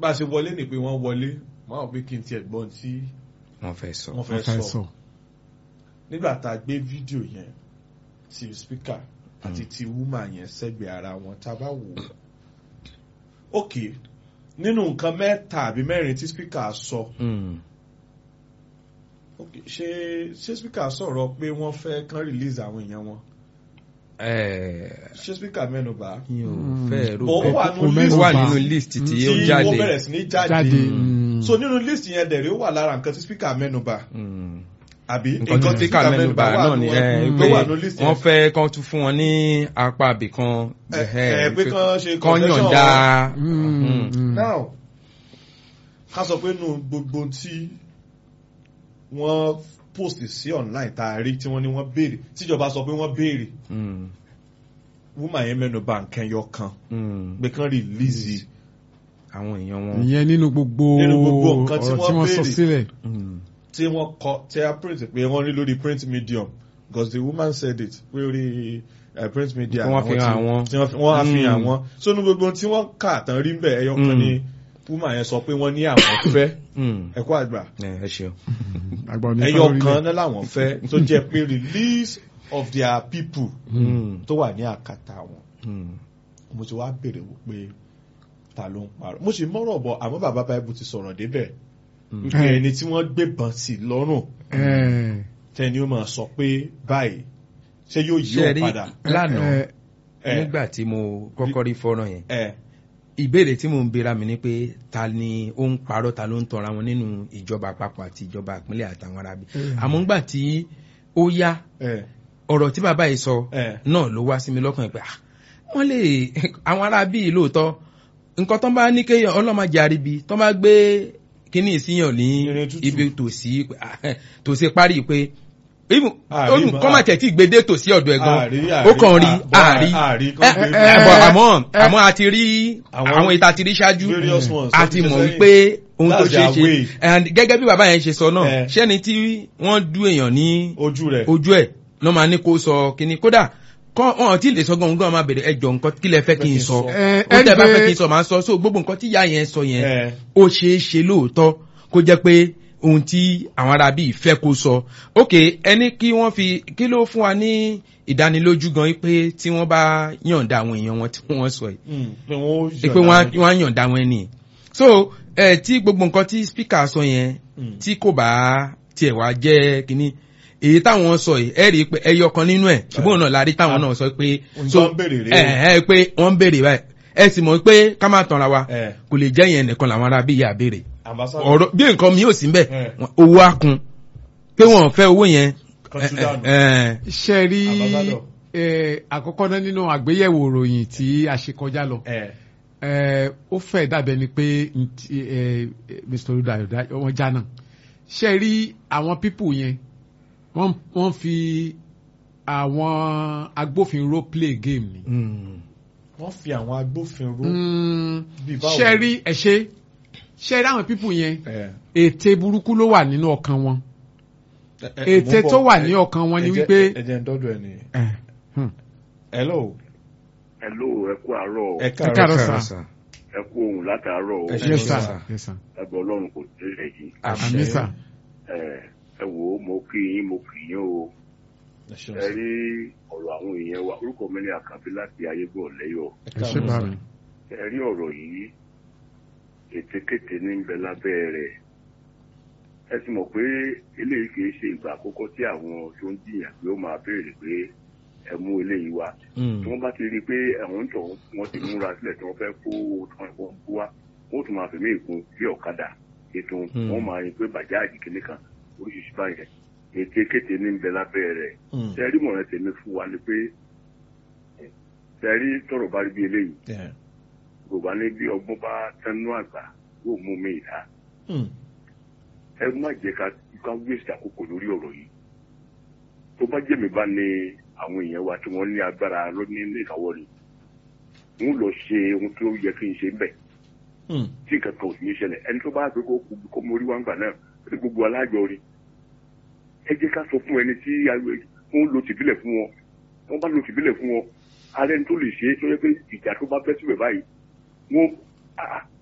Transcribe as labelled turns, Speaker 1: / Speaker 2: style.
Speaker 1: bá a ṣe wọlé ni pé wọ́n wọlé wọ́n á wọ pé kí n tiẹ̀ gbọ́n tí
Speaker 2: wọ́n fẹ́ sọ.
Speaker 1: wọ́n
Speaker 3: wọ́n
Speaker 1: fẹ́
Speaker 3: fẹ́
Speaker 1: sọ
Speaker 3: sọ.
Speaker 1: nígbà tá a gbé fídíò yẹn ti speaker àti ti woman yẹn sẹ́gbẹ̀ẹ́ ara wọn tá a bá wò ó ok nínú nǹkan mẹ́ta àbí mẹ́rin tí speaker sọ
Speaker 2: Mm.
Speaker 1: ok ṣé ṣé speaker sọ̀rọ̀ pé wọ́n fẹ́ kán release àwọn èèyàn wọn
Speaker 2: Eh,
Speaker 1: ṣé speaker mẹ́nubà
Speaker 2: mi ò
Speaker 3: Mm.
Speaker 2: fẹ́ rò
Speaker 1: Bọ̀ ó
Speaker 2: bẹ́ẹ̀.
Speaker 1: wà
Speaker 3: Kò
Speaker 1: nínú
Speaker 3: mẹ́nu
Speaker 1: list
Speaker 2: ó wà
Speaker 3: bà.
Speaker 2: nínú list tí
Speaker 1: tí
Speaker 2: ó
Speaker 1: wọ́n
Speaker 2: jáde.
Speaker 1: bẹ̀rẹ̀ sí ní jáde
Speaker 3: jáde.
Speaker 2: Mm.
Speaker 1: so nínú list yẹn dẹ̀rẹ̀ ó wà lára nǹkan tí speaker mẹ́nubà
Speaker 2: Mm.
Speaker 1: àbí
Speaker 2: nǹkan tí speaker mẹ́nubà náà ni ẹ,
Speaker 1: nínú-
Speaker 2: pé
Speaker 1: tó wà nínú list
Speaker 2: wọ́n
Speaker 1: yẹn
Speaker 2: fẹ́ kán tún fún wọn ní apá ibì kan.
Speaker 1: ẹ ẹ pé kán ṣe
Speaker 2: kán
Speaker 1: concession
Speaker 2: yọ̀ǹda.
Speaker 3: Mm,
Speaker 2: Mm.
Speaker 3: mm.
Speaker 1: now ká sọ pé nù gbogbo tí wọ́n post sí online tá a rí tí wọ́n ní wọ́n béèrè tíjọba sọ pé wọ́n béèrè
Speaker 2: Mm.
Speaker 1: woman yẹn mẹ́nubà nǹkan yọ kan
Speaker 2: Mm.
Speaker 1: pé kán release
Speaker 2: àwọn èèyàn wọn.
Speaker 3: ìyẹn nínú gbogbo
Speaker 1: Nínú gbogbo nǹkan tí
Speaker 3: ọ̀rọ̀
Speaker 1: wọ́n
Speaker 3: tí wọ́n sọ
Speaker 1: béèrè.
Speaker 3: sílẹ̀.
Speaker 2: Mm.
Speaker 1: tí wọ́n kọ tí a print pé wọ́n rí lórí print medium because the woman said it pé orí uh, print media
Speaker 2: Pé wọ́n fi
Speaker 1: àwọn
Speaker 2: hàn
Speaker 1: tí-
Speaker 2: àwọn.
Speaker 1: tí wọ́n fi- wọ́n á fi hàn
Speaker 2: Mm.
Speaker 1: wọ́n so ní gbogbo tí wọ́n kà tán rí bẹ́ẹ̀ ẹyọ kan
Speaker 2: Mm.
Speaker 1: ni woman yẹn sọ pé wọ́n ní àwọn fẹ́
Speaker 2: Mm.
Speaker 1: ẹ̀kọ́ àgbà
Speaker 2: ẹ ẹ ṣeun.
Speaker 3: àgbà òní
Speaker 1: ẹyọ
Speaker 3: fẹ́
Speaker 1: kan
Speaker 3: lórílẹ̀.
Speaker 1: náà làwọn fẹ́ tó jẹ́ pé release of their people
Speaker 2: Mm.
Speaker 1: tó wà ní àkàtà wọn
Speaker 2: Mm.
Speaker 1: mo ti wá béèrè wò pé ta ló ń parọ́ mo sì mọ́rọ̀ bọ̀ àmọ́ bàbá báyìí ti sọ̀rọ̀ débẹ̀
Speaker 2: Mm.
Speaker 1: wípé ẹni tí wọ́n gbébọn sí lọ́rùn
Speaker 3: Ẹ,
Speaker 1: tẹni ó máa sọ pé báyìí ṣé yóò yí
Speaker 2: ṣe
Speaker 1: òun
Speaker 2: rí
Speaker 1: padà.
Speaker 2: lánàá
Speaker 3: ẹ,
Speaker 1: ẹ
Speaker 2: nígbà tí mo kọ́kọ́ rí fọ́nrán yẹn
Speaker 1: ẹ
Speaker 2: ìbéèrè tí mò ń bèèrè mi ni pé ta ni ó ń parọ́ ta ló ń tọra wọn nínú ìjọba àpapọ̀ àti ìjọba ìpínlẹ̀ àtàwọn arábí àmọ́ ńgbà tí ó yá
Speaker 1: ẹ
Speaker 2: ọ̀rọ̀ tí bàbá yìí sọ
Speaker 1: ẹ
Speaker 2: náà ló wá sí mi lọ́kàn pé ah, wọ́n lè àwọn arábí yìí lóòótọ́ nǹkan tó bá ní kéèyàn ọlọ́mọdé àríbi tó bá gbé kíní ìsíyàn ní
Speaker 1: Irin tútù.
Speaker 2: ibi tòsí tòsí parí pé even
Speaker 1: Àrí
Speaker 2: olù
Speaker 1: mọ́,
Speaker 2: kọ́mà tẹ̀ tí gbèdé tòsí ọ̀dọ̀ ẹ̀ gan
Speaker 1: àrí
Speaker 2: ó kàn rí àárí
Speaker 1: àrí
Speaker 2: ẹ
Speaker 1: kan
Speaker 2: ẹ
Speaker 1: pé
Speaker 3: ẹ,
Speaker 2: bọ̀ àmọ́
Speaker 3: ẹ.
Speaker 2: àmọ́ a ti rí
Speaker 1: Àwọn
Speaker 2: àwọn ìta ti rí ṣáájú
Speaker 1: various ones
Speaker 2: a
Speaker 1: tó
Speaker 2: ti
Speaker 1: ti
Speaker 2: mọ̀
Speaker 1: ṣe
Speaker 2: wípé ohun tó
Speaker 1: That's
Speaker 2: ṣe é
Speaker 1: their
Speaker 2: ṣe
Speaker 1: way.
Speaker 2: and gẹ́gẹ́ bí bàbá yẹn ṣe sọ náà
Speaker 1: Eh.
Speaker 2: ṣẹ́ni tí wọ́n dú èèyàn ní
Speaker 1: ojú rẹ̀
Speaker 2: ojú ẹ̀ lọ́ máa ní kó sọ kíní kódà kọ́ wọn tí lè sọ gan gan máa bèrè ẹjọ́ nǹkan kí lẹ fẹ́ kí n sọ
Speaker 3: ẹ,
Speaker 2: ó tẹ́ bá
Speaker 3: ẹni
Speaker 2: fẹ́
Speaker 3: pé-
Speaker 2: kí n sọ máa sọ so gbogbo nǹkan tí ìyá yẹn sọ yẹn
Speaker 1: ẹ
Speaker 2: ó ṣeé ṣe lóòótọ́ kó jẹ́ pé ohun tí àwọn ará bíi fẹ́ kó sọ ok ẹni kí wọ́n fi kí ló fún wa ní ìdánilójú gan pé tí wọ́n bá yànda àwọn èèyàn wọn tí wọ́n sọ yìí
Speaker 1: mm, pé wọ́n ó
Speaker 2: pé wọ́n á- wọ́n á yànda wọn ẹni so ẹ tí gbogbo nǹkan tí speaker sọ yẹn
Speaker 1: Mm.
Speaker 2: tí kò bá tiẹ̀ wá jẹ́ kínní èyí táwọn sọ yìí ẹ rí i pé ẹyọ kan nínú ẹ̀ ṣùgbọ́n náà la rí táwọn náà sọ pé
Speaker 1: Nǹkan ń béèrè rèé o.
Speaker 2: ẹ ẹ pé wọ́n ń béèrè báyìí ẹ sì mọ̀ pé ká má tanra wa
Speaker 1: ẹ
Speaker 2: kò lè jẹ́ yẹn nìkan làwọn ará bí ìyá béèrè
Speaker 1: ambassador
Speaker 2: ọ̀rọ̀ bí nǹkan mi ò sí mbẹ̀
Speaker 1: Eh.
Speaker 2: owó á kun pé wọn ò fẹ́ owó yẹn
Speaker 1: Kan tú
Speaker 2: ẹ,
Speaker 1: dànù.
Speaker 2: ẹ,
Speaker 3: ṣe rí
Speaker 1: Ambassador.
Speaker 3: ẹ, àkọ́kọ́ náà nínú àgbéyẹ̀wò ìròyìn tí a ṣe kọjá lọ
Speaker 1: ẹ
Speaker 3: ẹ, ó fẹ́ dàbẹ̀ ni pé ntí, ẹ, Mr. Olùdayo wọ́n já náà ṣe rí àwọn pípù yẹn wọ́n wọ́n fi àwọn agbófinró play game ni.
Speaker 2: mm,
Speaker 1: wọ́n fi àwọn agbófinró
Speaker 3: Mm,
Speaker 1: Bí báwo?
Speaker 3: ṣe rí ẹ ṣe ṣe rí àwọn pípù yẹn
Speaker 1: ẹ
Speaker 3: ète burúkú ló wà nínú ọkàn wọn
Speaker 1: ẹ, ẹ,
Speaker 3: ète
Speaker 1: mo ń
Speaker 3: tó
Speaker 1: bọ̀.
Speaker 3: wà
Speaker 1: Ẹ-
Speaker 3: ní ọkàn wọn ni
Speaker 1: ẹ jẹ́-
Speaker 3: wípé
Speaker 1: ẹ jẹ́ ń dọ́dọ̀ ẹ ní
Speaker 3: ẹ, hmm,
Speaker 1: hello
Speaker 4: Hello, ẹ kú àárọ̀
Speaker 1: ẹ
Speaker 3: ẹ
Speaker 1: káàárọ̀
Speaker 3: káàárọ̀
Speaker 2: káàárọ̀
Speaker 3: sà.
Speaker 2: sà.
Speaker 4: ẹ kú ohun látàárọ̀ o.
Speaker 1: Ẹ ṣé
Speaker 3: yes
Speaker 1: sà.
Speaker 3: sir yes sir
Speaker 4: Lágbà Ọlọ́run kò tẹ́lẹ̀ yìí.
Speaker 3: àmì sà
Speaker 4: Ẹ ẹ wò ó mo kí yín mo kì yín o.
Speaker 1: ẹ ṣeun
Speaker 4: Ẹ
Speaker 1: sà.
Speaker 4: rí ọ̀rọ̀ àwọn èèyàn wa orúkọ mi ní Àkànbí láti Ayébọ̀ lẹ́yọ̀.
Speaker 1: ẹ
Speaker 3: ẹ ṣe
Speaker 1: káàárọ̀
Speaker 3: bá
Speaker 1: sà.
Speaker 3: mi.
Speaker 4: Ẹ rí ọ̀rọ̀ yìí ètekéte ní ń bẹ lábẹ́ rẹ̀. Ẹ sì mọ̀ pé eléyìí kìí ṣe ìgbà àkọ́kọ́ tí àwọn tó ń jìyàn pé ó máa béèrè pé ẹ mú eléyìí wá.
Speaker 2: Mm,
Speaker 4: tí wọ́n bá ti rí i pé àwọn ń tọ̀ wọ́n ti múra sílẹ̀ tí wọ́n fẹ́ kó owó tí wọ́n kó wá wọ́n tún máa fẹ̀mí ìkun bí ọ̀kadà ètò
Speaker 2: Hmm.
Speaker 4: wọ́n máa yin pé bàjáàjì kìíní kan oríṣiríṣi báyẹn ète kéte ní bẹ lábẹ́ rẹ̀
Speaker 1: Mm,
Speaker 4: tẹ́rí mọ̀rẹ́ tèmi fún wa ni pé tẹ́rí tọ̀rọ̀ bá rí bí eléyìí
Speaker 1: ẹ,
Speaker 4: gbogbo ní bí ọgbọ́n bá tẹnu àgbà yóò mú mi ìta
Speaker 1: mm,
Speaker 4: ẹ má jẹ́ ká ká wíṣì àkókò lórí ọ̀rọ̀ yìí tó bá jẹ́ mi bá ní àwọn èèyàn wa tí wọ́n ní agbára lónìí ní ìkáwọ́ ni n lọ ṣe ohun tó yẹ kí n ṣe ń bẹ̀
Speaker 1: mm,
Speaker 4: tí nǹkan kan ò sì ní ṣẹlẹ̀ ẹni tó bá gbé kó kú kó mórí wá ń gbà náà ní gbogbo alájọ rí ẹ jẹ́ ká sọ fún ẹni tí wọ́n lo tìbílẹ̀ fún wọn wọ́n bá lo tìbílẹ̀ fún wọn ààrẹ ní tó lè ṣe é tó yẹ pé ìjà tó bá bẹ́ síbẹ̀ báyìí wọ́n ah,